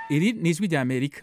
iri ni ijwi rya amerika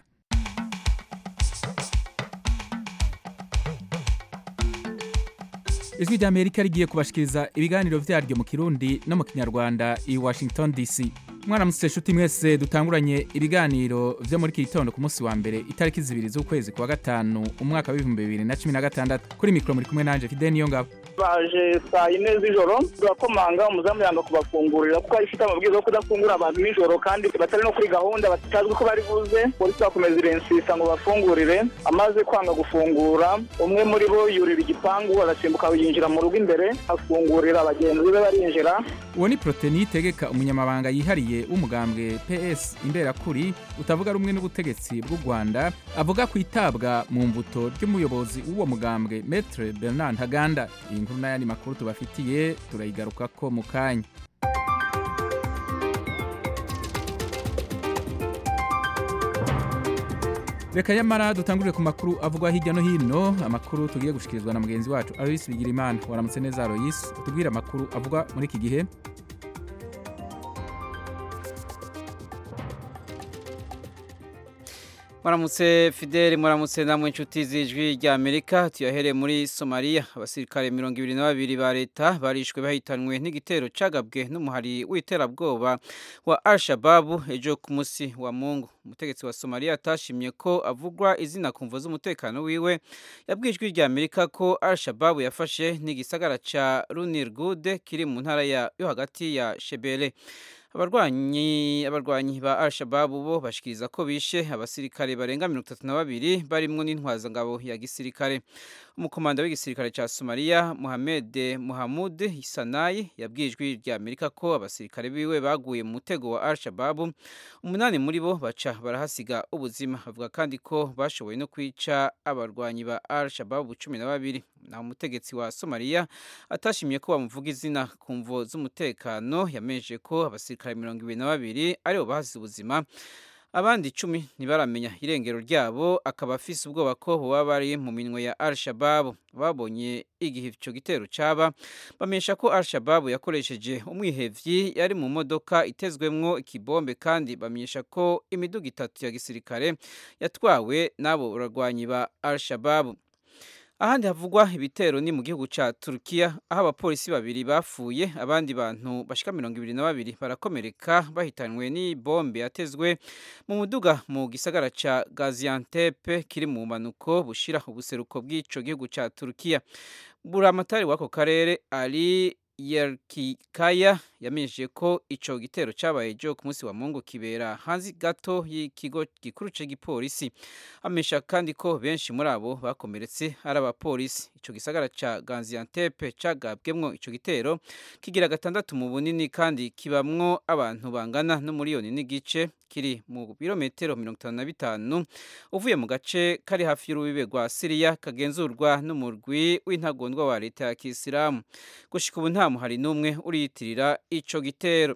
ijwi rya amerika rigiye kubashikiriza ibiganiro vyaryo mu kirundi no mu kinyarwanda i washington dc mwaramutse nshuti mwese dutanguranye ibiganiro vyo muri iki gitondo ku munsi wa mbere itariki zibiri z'ukwezi kwa gatanu umwaka w'ibihumbi bibiri na cumi na gatandatu kuri mikoro muri kumwe nanje fide niyo ngabo baje saa yine z'ijoro turakomanga umuzamu yanga kubafungurira kuko ifite amabwiriza yo kudafungura abantu nijoro kandi batari no kuri gahunda batazwi ko bari buze polisi bakomeza irensisa ngo bafungurire amaze kwanga gufungura umwe muri bo yurira igipangu arasimbuka yinjira mu rugo imbere afungurira abagenzi be barinjira uwo ni proteni yitegeka umunyamabanga yihariye w'umugambwe ps imberakuri utavuga rumwe n'ubutegetsi bw'u rwanda avuga ku itabwa mu mbuto ry'umuyobozi w'uwo mugambwe metre bernard ntaganda iyi nkuru n'ayandi makuru tubafitiye turayigarukako mu kanya reka nyamara dutangurire ku makuru avugwa hirya no hino amakuru tugiye gushikirizwa na mugenzi wacu aloyisi bigirimana waramutse neza aloyisi utubwire amakuru avugwa muri iki gihe muramutse fideli muramutse namwe inshuti z'ijwi rya amerika tuyahere muri somaliya abasirikare mirongo ibiri na babiri ba leta barishwe bahitanwe n'igitero cagabwe n'umuhari w'iterabwoba wa al shababu ejo ku munsi wa mungu umutegetsi wa somaliya atashimye ko avugwa izina ku mvo z'umutekano wiwe yabwiye ijwi rya amerika ko al shababu yafashe n'igisagara ca runirgude kiri mu ntara yo hagati ya shebele abarwanyi abarwanyi ba al-shabab bo bashikiriza ko bishe abasirikare barenga mirongo itatu na babiri barimwo n'intwazangabo ya gisirikare umukomanda w'igisirikare ca somaliya muhamed muhamud sanayi yabwiye ijwi rya amerika ko abasirikare biwe baguye mu mutego wa al-shabab umunani muri bo baca barahasiga ubuzima avuga kandi ko bashoboye no kwica abarwanyi ba al-shabab cumi na babiri naho umutegetsi wa somaliya atashimye ko bamuvuga izina ku mvo z'umutekano yamenyesheje ko abasirikare mirongo ibiri na babiri aribo bahasize ubuzima abandi icumi ntibaramenya irengero ryabo akaba afise ubwoba ko baba bari mu minwe ya al shababu babonye igihe icyo gitero caba bamenyesha ko al shababu yakoresheje umwihevyi yari mu modoka itezwemwo ikibombe kandi bamenyesha ko imiduga itatu ya gisirikare yatwawe n'abo barwanyi ba al shababu ahandi havugwa ibitero ni mu gihugu ca Turkiya aho abapolisi babiri bapfuye abandi bantu bashika mirongo ibiri na babiri barakomereka bahitanwe n'ibombe yatezwe mu muduga mu gisagara ca Gaziantep kiri mu manuko bushira ubuseruko bw'ico gihugu ca Turkiya buramatari w'ako karere ari Yerkikaya yamenyesheje ko ico gitero cabaye ejo ku munsi wa Mungu kibera hanze gato y'ikigo gikuru c'igipolisi amenyesha kandi ko benshi muri abo bakomeretse ari abapolisi ico gisagara ca Gaziantep cagabwemwo ico gitero kigira gatandatu mu bunini kandi kibamwo abantu bangana n'umuriyoni n'igice kiri mu birometero mirongo itanu na bitanu uvuye mu gace kari hafi y'urubibe rwa Siriya kagenzurwa n'umurwi w'intagondwa wa leta ya Kisilamu gushika ubu nta muhari n'umwe uriyitirira ico gitero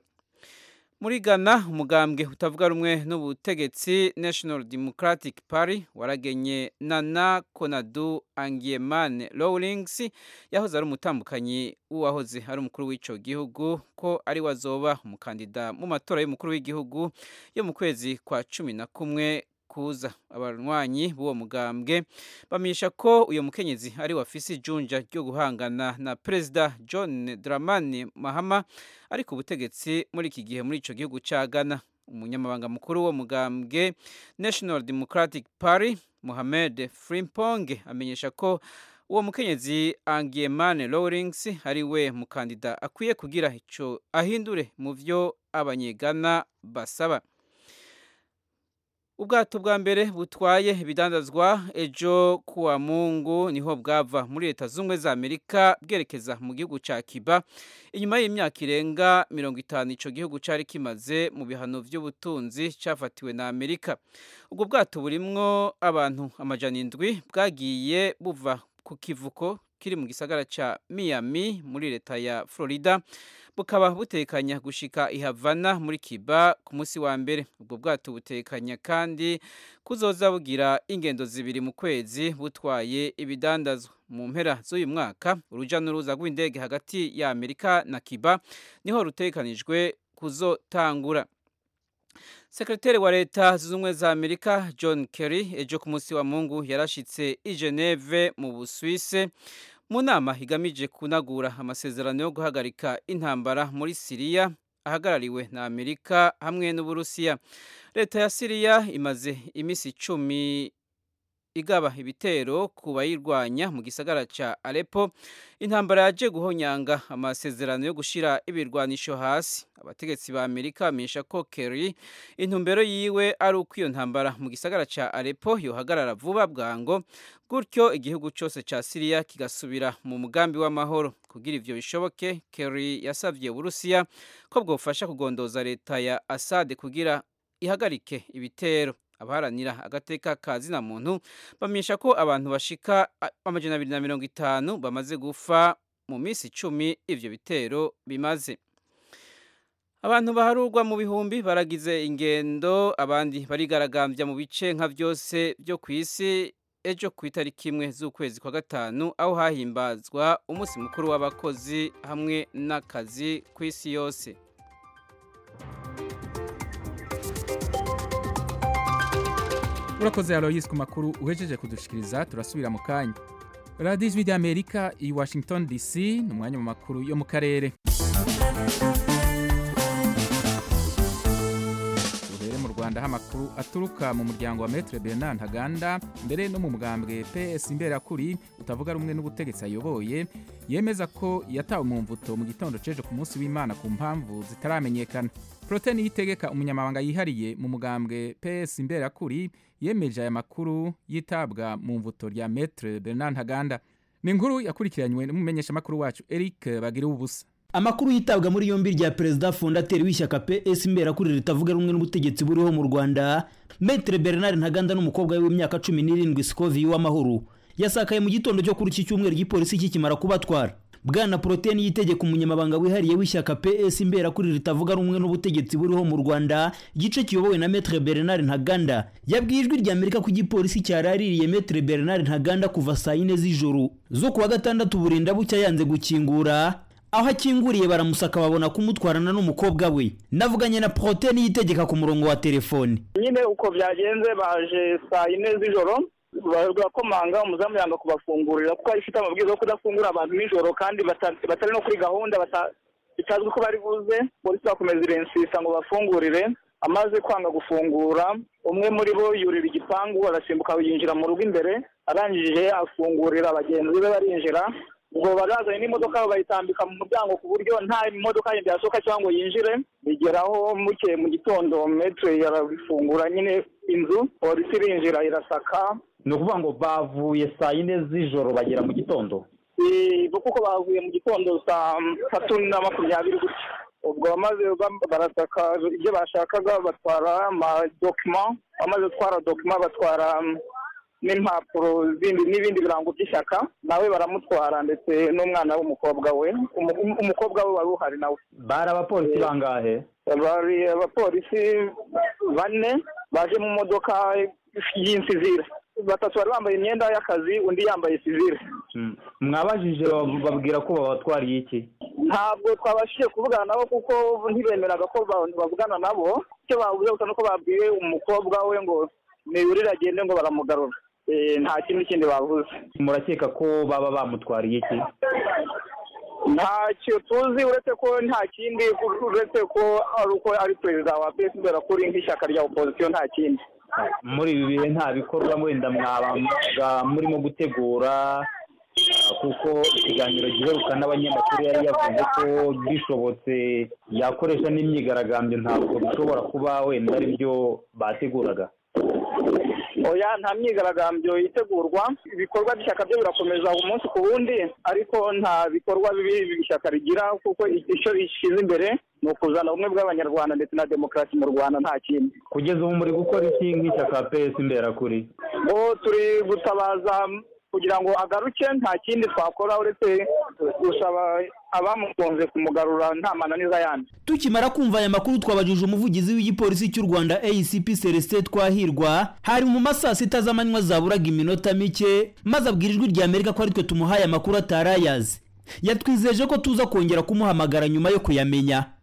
muri Ghana umugambwe utavuga rumwe n'ubutegetsi National Democratic Party waragenye Nana Konadu Angiemane Rawlings yahoze ari umutambukanyi w'uwahoze ari umukuru w'ico gihugu ko ari wazoba umukandida mu matora y'umukuru w'igihugu yo mu kwezi kwa cumi na kumwe kuza abarwanyi b'uwo mugambwe bamenyesha ko uyo mukenyezi ari wafise ijunja ryo guhangana na perezida John Dramani Mahama ari ku butegetsi muri iki gihe muri ico gihugu ca Ghana umunyamabanga mukuru wo mugambwe National Democratic Party Mohamed Frimpong amenyesha ko uwo mukenyezi Angiemane Rawlings ari we mukandida akwiye kugira ico ahindure mu vyo abanyegana basaba ubwato bwa mbere butwaye ibidandazwa ejo kuwa mungu niho bwava muri leta z'ubumwe za amerika bwerekeza mu gihugu ca kiba inyuma y'imyaka irenga mirongo itanu ico gihugu cari kimaze mu bihano vy'ubutunzi cafatiwe na amerika ubwo bwato burimwo abantu amajana indwi bwagiye buva ku kivuko kiri mu gisagara ca miami muri leta ya florida bukaba butekanya gushika ihavana muri kiba ku munsi wa mbere ubwo bwato butekanya kandi kuzoza bugira ingendo zibiri mu kwezi butwaye ibidandazwa mu mpera z'uyu mwaka uruja n'uruza rw'indege hagati ya amerika na kiba niho rutekanijwe kuzotangura sekreteri wa leta zunze ubumwe za amerika john kerry ejo ku munsi wa mungu yarashitse i geneve mu busuwise mu nama igamije kunagura amasezerano yo guhagarika intambara muri siriya ahagarariwe na amerika hamwe n'uburusiya leta ya siriya imaze iminsi icumi igaba ibitero ku bayirwanya mu gisagara ca Aleppo intambara yaje guhonyanga amasezerano yo gushira ibirwanisho hasi abategetsi ba Amerika bamenyesha ko Kerry intumbero yiwe ari uko iyo ntambara mu gisagara ca Aleppo yohagarara vuba bwango gutyo igihugu cyose ca Syria kigasubira mu mugambi w'amahoro kugira ivyo bishoboke Kerry yasavye Uburusiya ko bwofasha kugondoza leta ya Assad kugira ihagarike ibitero abaharanira agateka ka zina muntu bamenyesha ko abantu bashika amajana abiri na mirongo itanu bamaze gufa mu minsi icumi ivyo bitero bimaze abantu baharurwa mu bihumbi baragize ingendo abandi barigaragambya mu bice nka byose byo ku isi ejo ku itariki imwe z'ukwezi kwa gatanu aho hahimbazwa umunsi mukuru w'abakozi hamwe n'akazi ku isi yose urakoze aloyisi ku makuru uhejeje kudushikiriza turasubira mu kanya radiyo ijwi ry'amerika i washington dc ni umwanya mu makuru yo mu karere duhere mu rwanda aho amakuru aturuka mu muryango wa metre bernard ntaganda mbere no mu mugambwe ps imberakuri utavuga rumwe n'ubutegetsi ayoboye yemeza ko yatawe mu mvuto mu gitondo c'ejo ku munsi w'imana ku mpamvu zitaramenyekana proteni yitegeka umunyamabanga yihariye mu mugambwe ps imberakuri yemeje aya makuru yitabwa mu mvuto rya metre bernard ntaganda ni inkuru yakurikiranywe n'umumenyeshamakuru wacu eric bagira ubusa amakuru yitabwa muri yombi rya perezida fondateri w'ishyaka ps imberakuri ritavuga rumwe n'ubutegetsi buriho mu rwanda metre bernard ntaganda n'umukobwa we w'imyaka cumi n'irindwi sikovi w'amahoro yasakaye mu gitondo cyo kuri iki cyumweru igipolisi kikimara kubatwara bwana poroteni yitegeka umunyamabanga wihariye w'ishyaka ps imberakuri ritavuga rumwe n'ubutegetsi buriho mu rwanda igice kiyobowe na metre bernard ntaganda yabwiye ijwi rya amerika ko igipolisi cyaraririye metre bernard ntaganda kuva saa yine z'ijoro zo kuwa gatandatu burinda bucya yanze gukingura aho akinguriye baramusaka babona kumutwarana n'umukobwa we navuganye na poroteni yitegeka ku murongo wa telefoni nyine uko byagenze baje saa yine z'ijoro barakomanga umuzamu yanga kubafungurira kuko ifite amabwiriza yo kudafungura abantu nijoro kandi batari no kuri gahunda bitazwi ko bari buze polisi bakomeza irensisa ngo bafungurire amaze kwanga gufungura umwe muri bo yurira igipangu arasimbuka yinjira mu rugo imbere arangije afungurira bagenzi be barinjira ubwo barazanye n'imodoka bayitambika mu muryango ku buryo nta modoka yindi yasohoka cyangwa ngo yinjire bigeraho muke mu gitondo metre yarabifungura nyine inzu polisi irinjira irasaka ni ukuvuga ngo bavuye saa yine z'ijoro bagera mu gitondo kuko bavuye mu gitondo saa tatu na makumyabiri gutya ubwo bamaze barasaka ibyo bashakaga batwara amadokima bamaze gutwara dokima batwara n'impapuro zindi n'ibindi birango by'ishyaka nawe baramutwara ndetse n'umwana w'umukobwa we umukobwa we wari uhari nawe bari abapolisi bangahe bari abapolisi bane baje mu modoka y'insizire batatu bari bambaye imyenda y'akazi undi yambaye sivire mwabajije babwira ko babatwariye iki ntabwo twabashije kuvugana nabo kuko ntibemeraga ko bavugana nabo icyo bavuze gusa nuko babwiye umukobwa we ngo niyurire agende ngo baramugarura nta kindi kindi bavuze murakeka ko baba bamutwariye iki ntacyo tuzi uretse ko nta kindi uretse ko ari uko ari perezida wa pesi kubera ko uri nk'ishyaka rya opozisiyo nta kindi muri ibi bihe nta bikorwa wenda mwabaga murimo gutegura kuko ikiganiro giheruka n'abanyamakuru yari yavuze ko bishobotse yakoresha n'imyigaragambyo ntabwo bishobora kuba wenda ari byo bateguraga oya nta myigaragambyo itegurwa ibikorwa by'ishyaka byo birakomeza umunsi ku wundi ariko nta bikorwa bibi ishyaka rigira kuko icyo rishyize imbere ni ukuzana ubumwe bw'abanyarwanda ndetse na demokarasi mu rwanda nta kindi kugeza ubu muri gukora iki nk'ishyaka pesi imberakuri bo turi gutabaza kugira ngo agaruke nta kindi twakora uretse gusaba abamukunze kumugarura nta mananiza yandi tukimara kumva aya makuru twabajije umuvugizi w'igipolisi cy'u rwanda acp celestin twahirwa hari mu masaa sita z'amanywa zaburaga iminota mike maze abwira ijwi rya amerika ko ari twe tumuhaye amakuru atarayazi yatwizeje ko tuza kongera kumuhamagara nyuma yo kuyamenya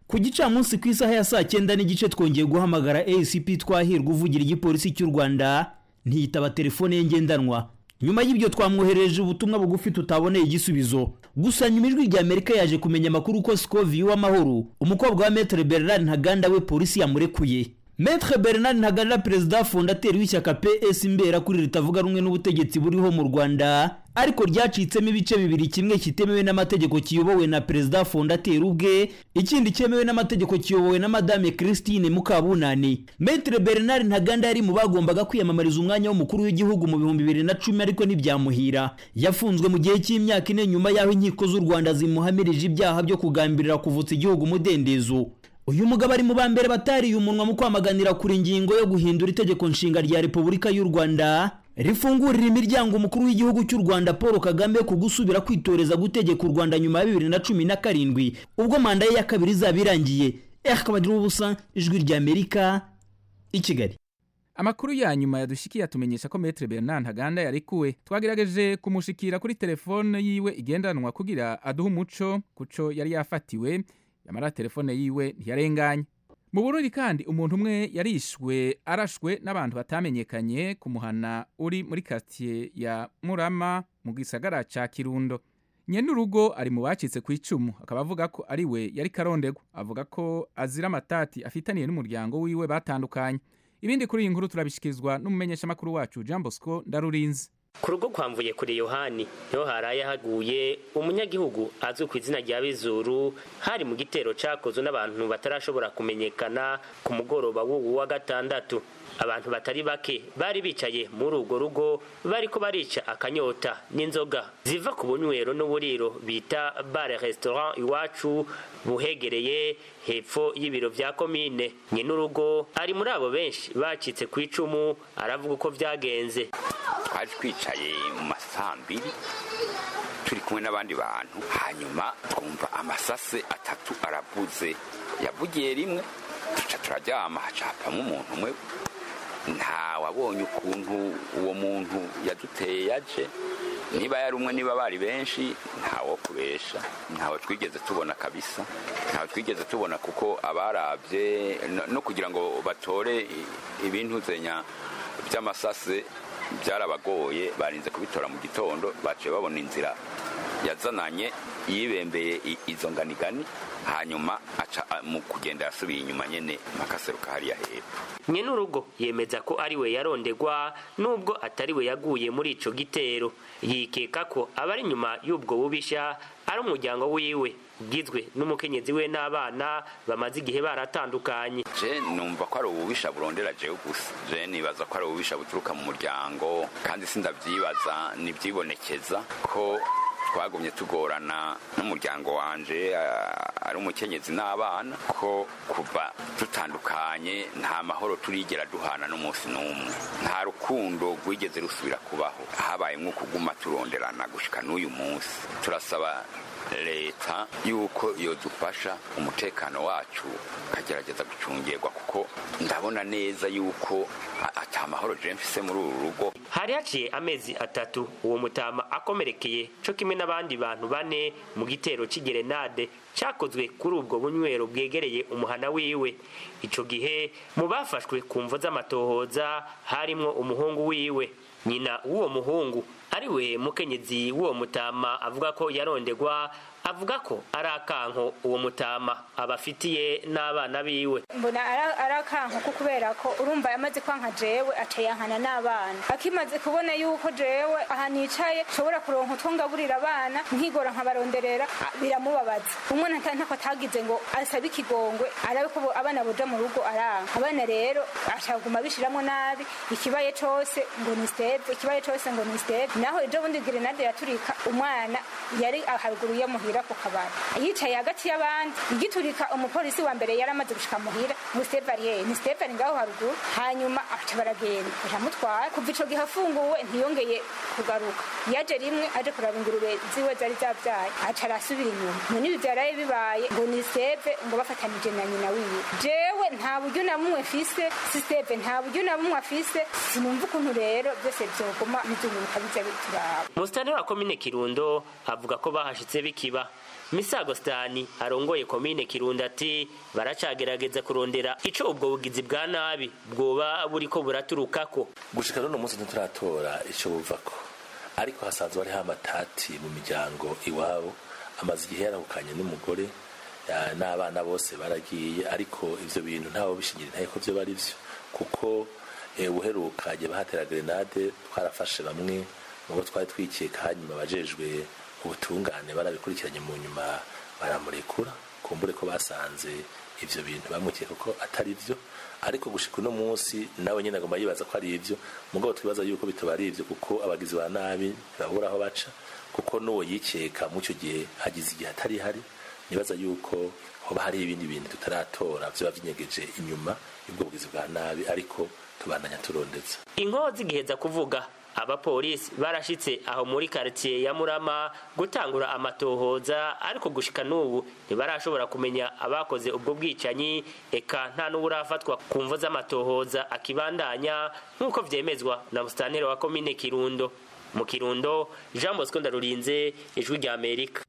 ku gicamunsi ku isaha ya saa cyenda n'igice twongeye guhamagara acp twahirwa uvugira igipolisi cy'u rwanda ntiyitaba telefone ye ngendanwa nyuma y'ibyo twamwoherereje ubutumwa bugufi tutaboneye igisubizo gusa nyuma ijwi rya amerika yaje kumenya amakuru ko sikovi w'amahoro umukobwa wa metere bernard ntaganda we polisi yamurekuye metere bernard ntaganda perezida fondateri w'ishyaka ps imbera kuri ritavuga rumwe n'ubutegetsi buriho mu rwanda ariko ryacitsemo ibice bibiri kimwe kitemewe n'amategeko kiyobowe na perezida fondateri ubwe ikindi cyemewe n'amategeko kiyobowe na madame christine mukabunani metere bernard ntaganda yari mu bagombaga kwiyamamariza umwanya w'umukuru w'igihugu mu bihumbi bibiri na cumi ariko ntibyamuhira yafunzwe mu gihe cy'imyaka ine nyuma y'aho inkiko z'u rwanda zimuhamirije ibyaha byo kugambirira kuvutsa igihugu umudendezo uyu mugabo ari mu ba mbere batariye umunwa mu kwamaganira kuri ingingo yo guhindura itegeko nshinga rya repubulika y'u rwanda rifungurira imiryango umukuru w'igihugu cy'u rwanda paul kagame ku gusubira kwitoreza gutegeka u rwanda nyuma ya bibiri na cumi na karindwi ubwo manda ye ya kabiri izaba irangiye akabagira ubusa ijwi rya amerika i kigali amakuru ya nyuma yadushikiye atumenyesha ko metere bernard ntaganda yarekuwe twagerageje kumushikira kuri telefone yiwe igendanwa kugira aduhe umuco kuco yari yafatiwe yamara telefone yiwe ntiyarenganye mu burundi kandi umuntu umwe yarishwe arashwe n'abantu batamenyekanye ku muhana uri muri karitsiye ya murama mu gisagara ca kirundo nyenurugo ari mu bacitse ku icumu akaba avuga ko ari we yari karondegwa avuga ko azira amatati afitaniye n'umuryango wiwe batandukanye ibindi kuri iyi nkuru turabishikirizwa n'umumenyeshamakuru wacu jean bosco ndarurinzi ku rugo kwamvuye kuri yohani niho haraye haguye umunyagihugu azwi ku izina rya bizuru hari mu gitero cyakozwe n'abantu batarashobora kumenyekana ku mugoroba w'ubu wa gatandatu abantu batari bake bari bicaye muri urwo rugo bariko barica akanyota n'inzoga ziva ku bunywero n'uburiro bita bare restaurant iwacu buhegereye hepfo y'ibiro vya komine nyenurugo ari muri abo benshi bacitse ku icumu aravuga uko vyagenze twari twicaye mu masambiri turi kumwe n'abandi bantu hanyuma twumva amasase atatu aravuze yavugiye rimwe duca turaryama hacapamo umuntu umwe nta wabonye ukuntu uwo muntu yaduteye yaje niba yari umwe niba bari benshi ntawo kubesha ntawe twigeze tubona kabisa ntawe twigeze tubona kuko abarabye no kugira ngo batore ibintu zenya by'amasase byarabagoye barinze kubitora mu gitondo baciye babona inzira yazananye yibembeye izo nganigani hanyuma aca mu kugenda yasubiye inyuma nyene makaseruka hariya hepfo nyenurugo yemeza ko ari we yarondegwa nubwo atari we yaguye muri ico gitero yikeka ko abari inyuma y'ubwo bubisha ari umuryango wiwe ugizwe n'umukenyezi we n'abana bamaze igihe baratandukanye je numva ko ari ububisha burondera jewe gusa je nibaza ko ari ububisha buturuka mu muryango kandi sindavyibaza nivyibonekeza ko twagumye tugorana n'umuryango wanje ari umukenyezi n'abana ko kuva dutandukanye nta mahoro turigera duhana n'umunsi n'umwe nta rukundo rwigeze rusubira kubaho habaye nko kuguma turonderana gushika n'uyu munsi turasaba leta yuko yodufasha umutekano wacu ukagerageza gucungirwa kuko ndabona neza yuko ata mahoro je mfise muri uru rugo hari haciye amezi atatu uwo mutama akomerekeye co kimwe n'abandi bantu bane mu gitero c'igerenade cyakozwe kuri ubwo bunywero bwegereye umuhana wiwe ico gihe mu bafashwe ku mvo z'amatohoza harimwo umuhungu wiwe nyina w'uwo muhungu ariwe mukenyezi w'uwo mutama avuga ko yarondegwa avuga ko ari akanko uwo mutama abafitiye n'abana biwe mbona ari akanko ko kubera ko urumva yamaze kwanka jewe acayankana n'abana akimaze kubona yuko jewe aha nicaye nshobora kuronka utwo ngaburira abana nkigora nkabaronderera biramubabaza umwana ntako atagize ngo asabe ikigongwe arabe ko abana boja mu rugo aranka abana rero ashaguma bishiramwo nabi ikibaye cose ngo ni steve ikibaye cose ngo ni steve naho ejo bundi grenade yaturika umwana yari haruguru yo muhira ku kabari yicaye hagati y'abandi igiturika umupolisi wa mbere yari amaze gushika muhira ngo steve ariye ni steve ari ngaho haruguru hanyuma aca baragenda baramutwara kuva ico gihe afunguwe ntiyongeye kugaruka yaje rimwe aje kuraba ingurube ziwe zari zavyaye aca arasubira inyuma none ibi vyaraye bibaye ngo ni steve ngo bafatanije na nyina wiwe jewe nta buryo na bumwe mfise si steve nta buryo na bumwe afise sinumva ukuntu rero byose vyoguma bizunguruka biza turaba musitani wa komine kirundo avuga ko bahashitse bikiba misago stani arongoye komine kirundo ati baracagerageza kurondera ico ubwo bugizi bwa nabi bwoba buriko buraturukako gushika none umunsi ntituratora ico buvako ariko hasanzwe hariho amatati mu miryango iwabo amaze igihe yarahukanye n'umugore ya, n'abana bose baragiye ariko ivyo bintu ntawe bishingira ntaye ko vyo bari vyo kuko eh, ubuheruka igihe bahatera grenade twarafashe bamwe mubo twari twikeka hanyuma abajejwe ubutungane barabikurikiranye mu nyuma baramurekura kumbure ko basanze ivyo bintu bamwikeka ko atari vyo ariko gushika uno munsi nawe nyene agomba yibaza ko ari ivyo mugabo twibaza yuko bitoba ari ivyo kuko abagizi ba nabi ntibabura aho baca kuko n'uwo yikeka mu ico gihe hagize igihe atari hari nibaza yuko hoba hari ibindi bintu tutaratora vyoba vinyegeje inyuma y'ubwo bugizi bwa nabi ariko tubandanya turondeza inkozi giheza kuvuga abapolisi barashitse aho muri quartier ya Murama gutangura amatohoza ariko gushika n'ubu ntibarashobora kumenya abakoze ubwo bwicanyi eka nta n'uburafatwa ku mvo z'amatohoza akibandanya nk'uko vyemezwa na musitanteri wa komine Kirundo mu Kirundo Jean Bosco Ndarurinze ijwi rya Amerika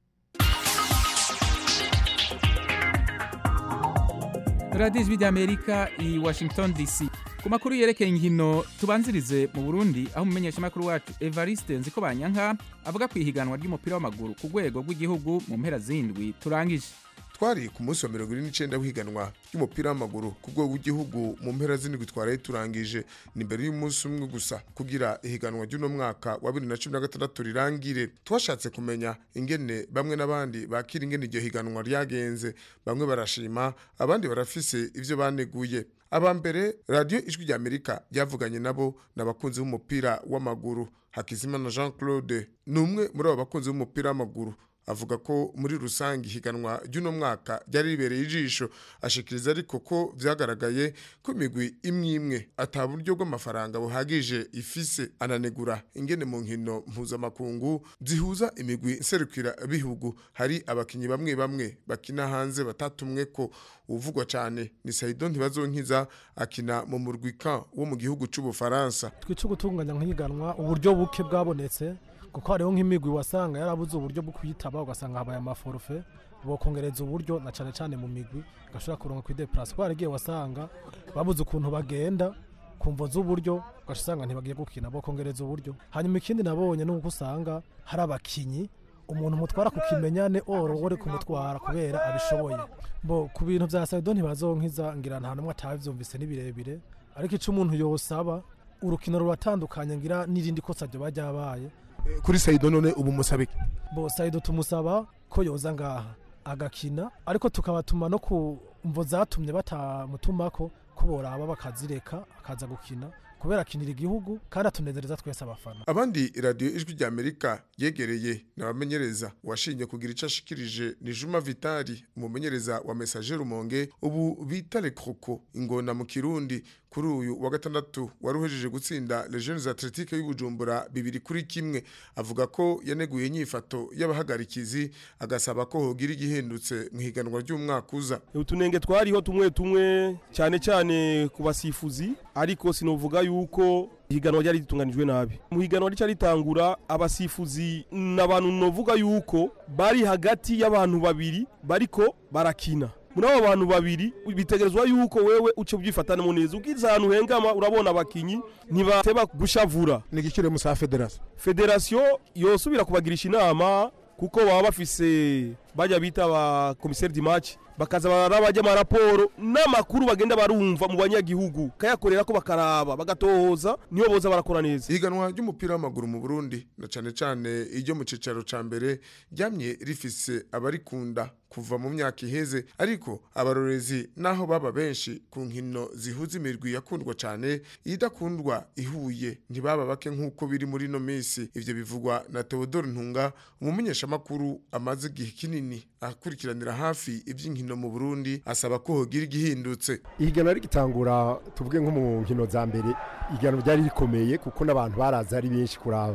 radiyo ijwi ry'amerika i washington dc ku makuru yerekeye inkino tubanzirize mu burundi aho umumenyeshamakuru wacu evariste nziko banyanka avuga ku ihiganwa ry'umupira w'amaguru ku rwego rw'igihugu mu mpera zindwi turangije twari ku munsi wa mirongo ine n'icyenda w'ihiganwa ry'umupira w'amaguru ku rwego rw'igihugu mu mpera z'indwi twaraye turangije ni mbere y'umunsi umwe gusa kugira ihiganwa ry'uno mwaka wa bibiri na cumi na gatandatu rirangire twashatse kumenya ingene bamwe n'abandi bakira ingene iryo higanwa ryagenze bamwe barashima abandi barafise ivyo baneguye aba mbere radiyo ijwi rya amerika ryavuganye nabo n'abakunzi b'umupira w'amaguru hakizimana jean claude ni umwe muri abo bakunzi b'umupira w'amaguru avuga ko muri rusange ihiganwa ry'uno mwaka ryari ribereye ijisho ashikiriza ariko ko vyagaragaye ko imigwi imwe imwe ata buryo bw'amafaranga buhagije ifise ananegura ingene mu nkino mpuzamakungu zihuza imigwi nserukira bihugu hari abakinyi bamwe bamwe bakina hanze batatumwe ko uvugwa cyane ni Saido ntibazonkiza akina mu murwi kan wo mu gihugu c'ubufaransa twica gutunganya nk'ihiganwa uburyo buke bwabonetse kuko hariho nk'imigwi wasanga yarabuze uburyo bwo kuyitaba ugasanga habaye amaforufe bokongereza uburyo na cyane cyane mu migwi gashobora kuronka kuri deplase kuko harigiye wasanga babuze ukuntu bagenda kumvo z'uburyo ugasanga ntibagiye gukina bokongereza uburyo hanyuma ikindi nabonye ni uko usanga hari abakinyi umuntu mutwara ku kimenyane oro uri kumutwara kubera abishoboye bo ku bintu bya saido ntibazonkiza ngira nta numwe atabivyumvise ni birebire ariko ico umuntu yosaba urukino ruratandukanye ngira n'irindi kosa ryo bajyabaye kuri Saido none ubu musabike bo Saido tumusaba ko yoza ngaha agakina ariko tukabatuma no ku mvo zatumye batamutumako ko boraba bakazireka akaza gukina kubera akinira igihugu kandi atunezereza twese abafana abandi radiyo ijwi rya amerika yegereye n'abamenyereza washinye kugira icyo ashikirije ni juma vitali umumenyereza wa mesaje rumonge ubu bita rekroko ingona mu kirundi kuri uyu wa gatandatu wari uhejeje gutsinda legiones atletique y'ubujumbura bibiri kuri kimwe avuga ko yaneguye inyifato y'abahagarikizi agasaba ko hogira igihindutse mu higanwa ry'umwaka uza utunenge twariho tumwe tumwe cyane cyane ku basifuzi ariko sinovuga yuko ihiganwa ryari ritunganijwe nabi mu higanwa rica ritangura abasifuzi n'abantu novuga yuko bari hagati y'abantu babiri bariko barakina muri abo bantu babiri bitegerezwa yuko wewe uce ubyifatana neza ubwiza ahantu hengama urabona abakinyi ntibateba gushavura ni igiciro musa federasiyo federasiyo yosubira kubagirisha inama kuko baba bafise bajya bita ba komiseri di match bakaza barabajya amaraporo n'amakuru bagenda barumva mu banyagihugu kayakorera ko bakaraba bagatohoza niyo boza barakora neza ihiganwa ry'umupira w'amaguru mu burundi na cyane cyane iryo mu cyicaro cya mbere ryamye rifise abarikunda kuva mu myaka iheze ariko abarorezi naho baba benshi ku nkino zihuza imirwi yakundwa cyane idakundwa ihuye ntibaba bake nk'uko biri muri ino minsi ivyo bivugwa na Theodore Ntunga umumenyeshamakuru amaze igihe kinini akurikiranira hafi iby'inkino mu Burundi asaba ko hogira igihindutse ihiganwa rigitangura tuvuge nko mu nkino za mbere ihiganwa ryari rikomeye kuko n'abantu baraza ari benshi kuraba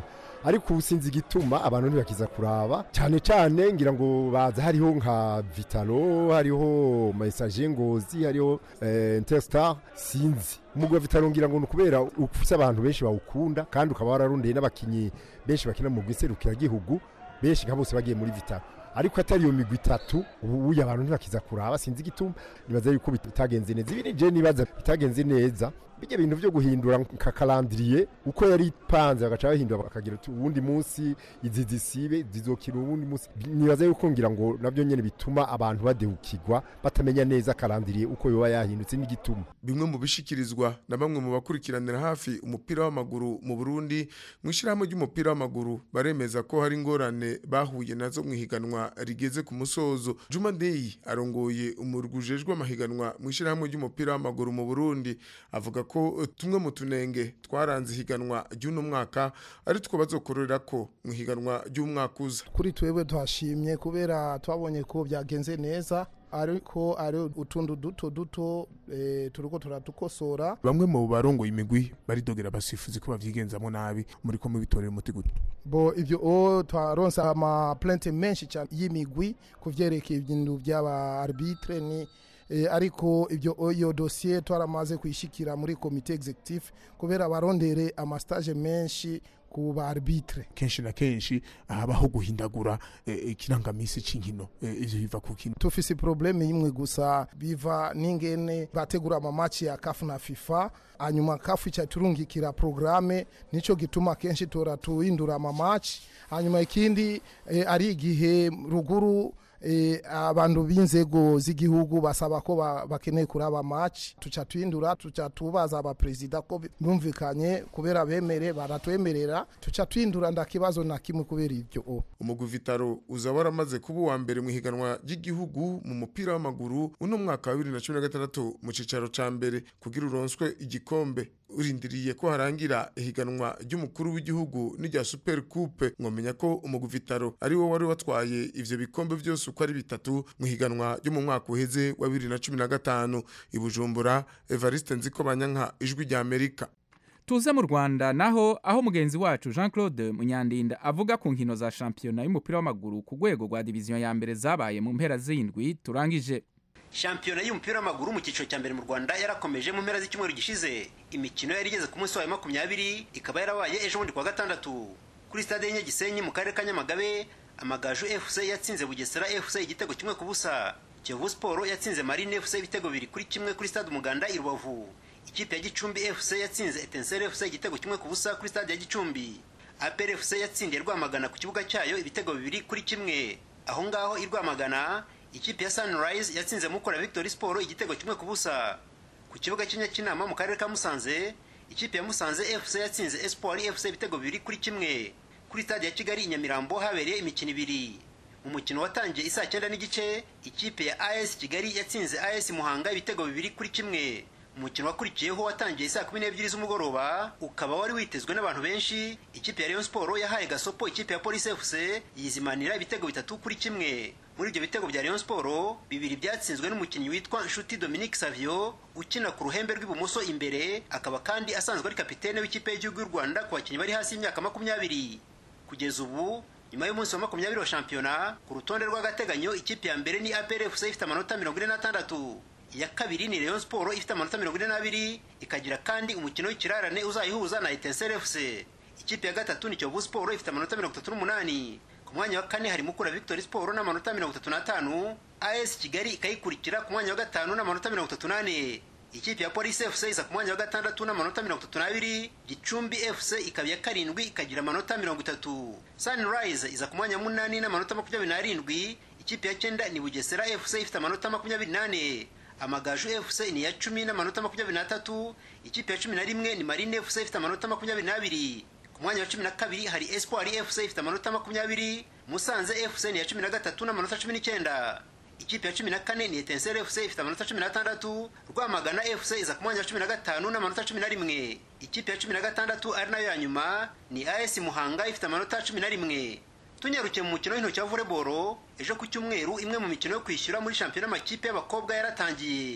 ariko ubu sinzi igituma abantu ntibakiza kuraba cyane cyane ngira ngo baza hariho nka vitalo hariho message ngozi hariho eh, interstar sinzi umugwi wa vitalo ngira ngo ni ukubera ufise abantu benshi bawukunda kandi ukaba wararondeye n'abakinyi benshi bakina mu gihugu benshi nka bose bagiye muri vitalo ariko atari iyo migwi itatu ubu uya abantu ntibakiza kuraba sinzi igituma nibaza yuko bitagenze neza ibi nije nibaza bitagenze neza bijya bintu byo guhindura nka kalendrier uko yari ipanze bagaca bahindura bakagira uti uwundi munsi izi zisibe zizokira uwundi munsi nibaza yuko ngira ngo nabyo nyene bituma abantu badehukirwa batamenya neza kalendrier uko yoba yahindutse n'igituma bimwe mu bishikirizwa na bamwe mu bakurikiranira hafi umupira w'amaguru mu Burundi mu ishyirahamwe ry'umupira w'amaguru baremeza ko hari ingorane bahuye nazo mu ihiganwa rigeze ku musozo Juma Dey arongoye umurwi ujejwe amahiganwa mu ishyirahamwe ry'umupira w'amaguru mu Burundi avuga ko tumwe mu tunenge twaranze ihiganwa ry'uno mwaka ari two bazokorera ko mu ihiganwa ry'umwaka uza kuri twebwe tuhashimye kubera twabonye ko byagenze neza ariko ari utuntu duto duto e, turiko turatukosora bamwe mu barongoye imigwi baridogera abasifuzi ko bavyigenzamo nabi muri ko mubitorera umuti gute bo ivyo o twaronse ama plainte menshi cyane y'imigwi kuvyerekeye ibintu by'aba arbitre ni e, ariko ibyo iyo dossier twaramaze kuyishikira muri comité executif kubera barondere amastage menshi ku ba arbitre kenshi na kenshi habaho guhindagura ikirangamisi c'inkino ivyo biva ku kino tufise probleme imwe gusa biva n'ingene bategura amamaci ya kafu na fifa hanyuma kafu ica turungikira programe nico gituma kenshi tora tuhindura amamaci hanyuma ikindi e, ari igihe ruguru e, abantu b'inzego z'igihugu basaba ko bakeneye kuraba match tuca tuhindura tuca tubaza abaperezida ko bumvikanye kubera bemere baratwemerera tuca tuhindura ndakibazo na kimwe kubera ibyo umugwi vitaro uza waramaze kuba uwa mbere mu ihiganwa ry'igihugu mu mupira w'amaguru uno mwaka wa bibiri na cumi na gatandatu mu cicaro ca mbere kugira uronswe igikombe urindiriye ko harangira ihiganwa ry'umukuru w'igihugu n'irya super coupe mwomenya ko umugwi vitaro ari wo wari watwaye ivyo bikombe vyose uko ari bitatu mu higanwa ryo mu mwaka uheze wa bibiri na cumi na gatanu i bujumbura evariste nziko banyanka ijwi rya amerika tuze mu rwanda naho aho mugenzi wacu jean claude munyandinda avuga ku nkino za shampiyona y'umupira w'amaguru ku rwego rwa diviziyo ya mbere zabaye mu mpera z'indwi turangije shampiyona y'umupira w'amaguru mu cyiciro cya mbere mu rwanda yarakomeje mu mpera z'icyumweru gishize imikino yari igeze ku munsi wayo makumyabiri ikaba yarabaye ejo bundi kuwa gatandatu kuri stade y'inyagisenyi mu karere ka nyamagabe amagaju fc yatsinze bugesera fc igitego kimwe ku busa kiyovu siporo yatsinze marine fc ibitego bibiri kuri kimwe kuri stade umuganda i rubavu ikipe ya gicumbi fc yatsinze etensere fc igitego kimwe ku busa kuri stade ya gicumbi apr fc yatsindiye rwamagana ku kibuga cyayo ibitego bibiri kuri kimwe aho ngaho i rwamagana ikipe ya sunrise yatsinze mukora victory sport igitego kimwe ku busa ku kibuga cy'inyakinama mu karere ka musanze ikipe ya musanze fc yatsinze espoir fc ibitego bibiri kuri kimwe kuri stade ya kigali i nyamirambo habereye imikino ibiri mu mukino watangiye isaa cyenda n'igice ikipe ya as kigali yatsinze as muhanga ibitego bibiri kuri kimwe umukino wakurikiyeho watangiye saa kumi n'ebyiri z'umugoroba ukaba wari witezwe n'abantu benshi ikipe ya rayon sport yahaye gasopo ikipe ya police fc yizimanira ibitego bitatu kuri kimwe muri ibyo bitego bya rayon sport bibiri byatsinzwe n'umukinnyi witwa nshuti dominique savio ukina ku ruhembe rw'ibumoso imbere akaba kandi asanzwe ari kapitene w'ikipe y'igihugu y'u rwanda ku bakinnyi bari hasi y'imyaka makumyabiri kugeza ubu nyuma y'umunsi wa makumyabiri wa shampiyona ku rutonde rw'agateganyo ikipe ya mbere ni apr fc ifite amanota mirongo ine n'atandatu iya kabiri ni rayon sport ifite amanota mirongo ine n'abiri ikagira kandi umukino w'ikirarane uzayihuza na etensere fc ikipe ya gatatu ni kiyovu sport ifite amanota mirongo itatu n'umunani ku mwanya wa kane hari mukura victory sport n'amanota mirongo itatu n'atanu as kigali ikayikurikira ku mwanya wa gatanu n'amanota mirongo itatu n'ane ikipe ya police fc iza ku mwanya wa gatandatu n'amanota mirongo itatu n'abiri gicumbi fc ikaba iya karindwi ikagira amanota mirongo itatu sunrise iza ku mwanya wa munani n'amanota makumyabiri n'arindwi ikipe ya cyenda ni bugesera fc ifite amanota makumyabiri n'ane amagaju fc ni iya cumi n'amanota makumyabiri n'atatu ikipe ya cumi na rimwe ni marine fc ifite amanota makumyabiri n'abiri ku mwanya wa cumi na kabiri hari espoir fc ifite amanota makumyabiri musanze fc ni iya cumi na gatatu n'amanota cumi n'icyenda ikipe ya cumi na kane ni etensere fc ifite amanota cumi n'atandatu rwamagana fc iza ku mwanya wa cumi na gatanu n'amanota cumi na rimwe ikipe ya cumi na gatandatu ari nayo ya nyuma ni as muhanga ifite amanota cumi na rimwe tunyarukiye mu mukino w'intoki wa volleyball ejo ku cyumweru imwe mu mikino yo kwishyura muri shampiyona y'amakipe y'abakobwa yaratangiye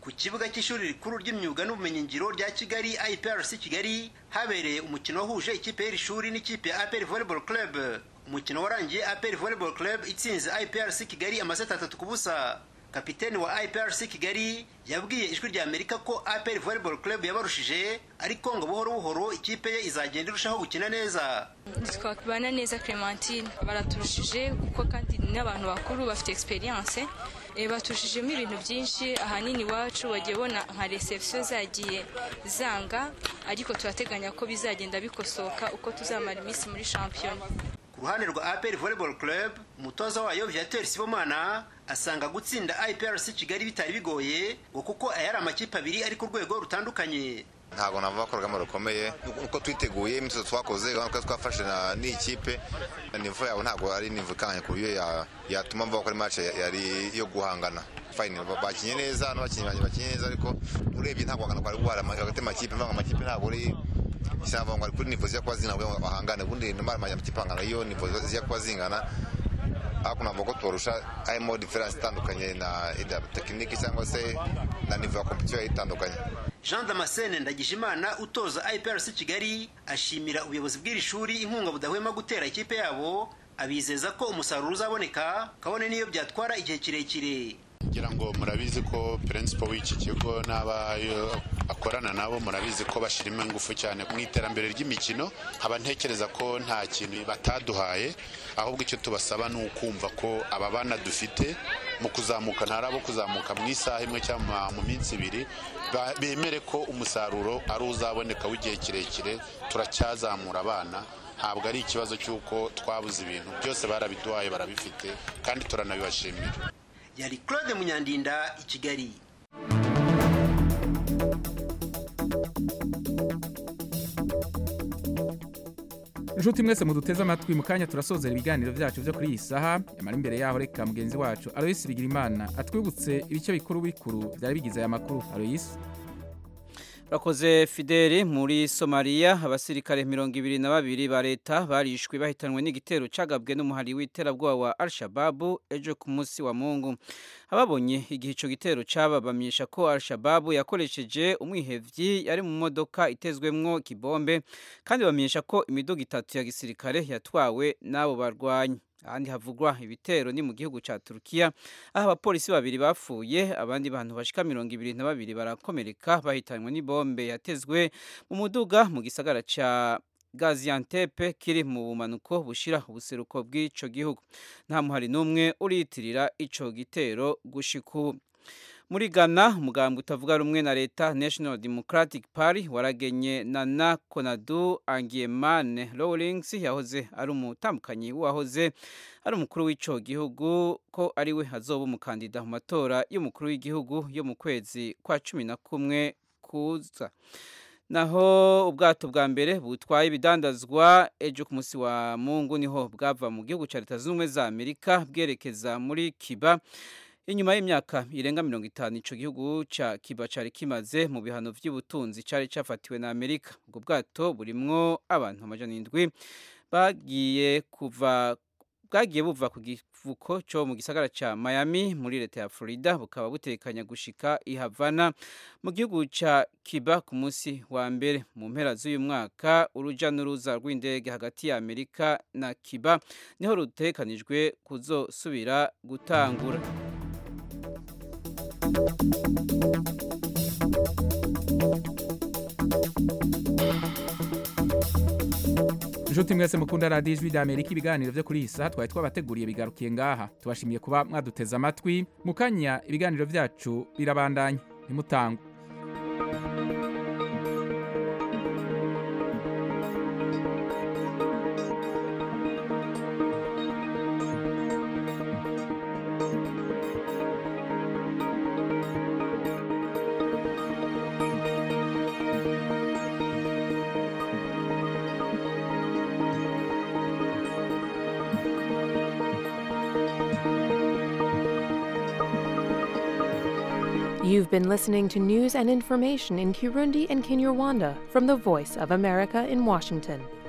ku kibuga cy'ishuri rikuru ry'imyuga n'ubumenyingiro rya kigali iprc kigali habereye umukino wahuje ikipe y'iri shuri n'ikipe ya apr volleyball club umukino warangiye apr volleyball club itsinze iprc kigali amaseti atatu ku busa kapiteni wa iprc kigali yabwiye ijwi rya amerika ko apr volleyball club yabarushije ariko ngo buhoro buhoro ikipe ye izagenda irushaho gukina neza twabana neza clementine baraturushije kuko kandi n'abantu bakuru bafite experience baturushijemo ibintu byinshi ahanini iwacu wagiye ubona nka reception zagiye zanga ariko turateganya ko bizagenda bikosoka uko tuzamara iminsi muri shampiyona ku ruhande rwa apr volleyball club umutoza wayo viateur sibomana asanga gutsinda iprc kigali bitari bigoye ngo kuko aya ari amakipe abiri ari ku rwego rutandukanye ntabwo navuga ko urugamba rukomeye uko twiteguye imyitozo twakoze urabona ko twafashe n'iyi kipe nivo yabo ntabwo ari nivo ikanganye ku buryo yatuma mvuga ko ari match yari yo guhangana fayini bakinye neza n'abakinnyi banjye bakinye neza ariko urebye ntabwo guhangana kwari guhara hagati y'amakipe mvuga amakipe ntabwo ari isanga ngo ari kuri nivo zijya kuba zingana kugira ngo bahangane ubundi nimara amakipe angana iyo nivo zijya kuba zingana ariko navuga ko tubarusha harimo diferanse itandukanye na tekiniki cyangwa se na nivo ya kompetisiyo itandukanye jean damascene ndagijimana utoza iprc kigali ashimira ubuyobozi bw'iri shuri inkunga budahwema gutera ikipe yabo abizeza ko umusaruro uzaboneka kabone n'iyo byatwara igihe kirekire ngira ngo murabizi ko principal w'iki kigo n'aba akorana nabo murabizi ko bashyiramo ingufu cyane mu iterambere ry'imikino nkaba ntekereza ko nta kintu bataduhaye ahubwo icyo tubasaba ni ukumva ko aba bana dufite mu kuzamuka ntari abo kuzamuka mu isaha imwe cyangwa mu minsi ibiri bemere ko umusaruro ari uzaboneka w'igihe kirekire turacyazamura abana ntabwo ari ikibazo cy'uko twabuze ibintu byose barabiduhaye barabifite kandi turanabibashimira yari claude munyandinda i kigali inshuti mwese muduteze amatwi mu kanya turasozera ibiganiro byacu byo kuri iyi saha yamara imbere yaho reka mugenzi wacu aloyisi bigirimana atwibutse ibice bikuru bikuru byari bigize aya makuru aloyisi Rakoze Fideli muri Somalia abasirikare mirongo ibiri na babiri ba leta barishwe bahitanwe n'igitero cagabwe n'umuhari w'iterabwoba wa Al-Shabaab ejo ku munsi wa Mungu ababonye igihe ico gitero cababamisha ko Al-Shabaab yakoresheje umwihevyi yari mu modoka itezwemwo kibombe kandi bamenyesha ko imiduga itatu ya gisirikare yatwawe n'abo barwanyi ahandi havugwa ibitero ni mu gihugu ca Turkiya aho abapolisi babiri bapfuye abandi bantu bashika mirongo ibiri na babiri barakomereka bahitanywe n'ibombe yatezwe mu muduga mu gisagara ca Gaziantep kiri mu bumanuko bushira ubuseruko bw'ico gihugu nta muhari n'umwe uriyitirira ico gitero gushiku muri Ghana umugambwe utavuga rumwe na leta National Democratic Party waragenye Nana Konadu Angiemane Rawlings yahoze ari umutambukanyi wahoze ari umukuru w'ico gihugu ko ari we azoba umukandida mu matora y'umukuru w'igihugu yo mu kwezi kwa cumi na kumwe kuza naho ubwato bwa mbere butwaye ibidandazwa ejo ku munsi wa mungu niho bwava mu gihugu cya leta zunze ubumwe za amerika bwerekeza muri kiba inyuma y'imyaka irenga mirongo itanu ico gihugu ca kiba cari kimaze mu bihano vy'ubutunzi cari cafatiwe na amerika ubwo bwato burimwo abantu amajana indwi bagiye kuva bwagiye buva ku givuko cyo mu gisagara ca Miami muri leta ya Florida bukaba butekanya gushika i Havana mu gihugu ca Cuba ku munsi wa mbere mu mpera z'uyu mwaka uruja n'uruza rw'indege hagati ya Amerika na Cuba niho rutekanijwe kuzosubira gutangura inshuti mwese mukunda radiyo ijwi ry'amerika ibiganiro byo kuri iyi saha twari twabateguriye bigarukiye ngaha tubashimiye kuba mwaduteze amatwi mu kanya ibiganiro byacu birabandanya ntimutangwe You've been listening to news and information in Kirundi and Kinyarwanda from the Voice of America in Washington.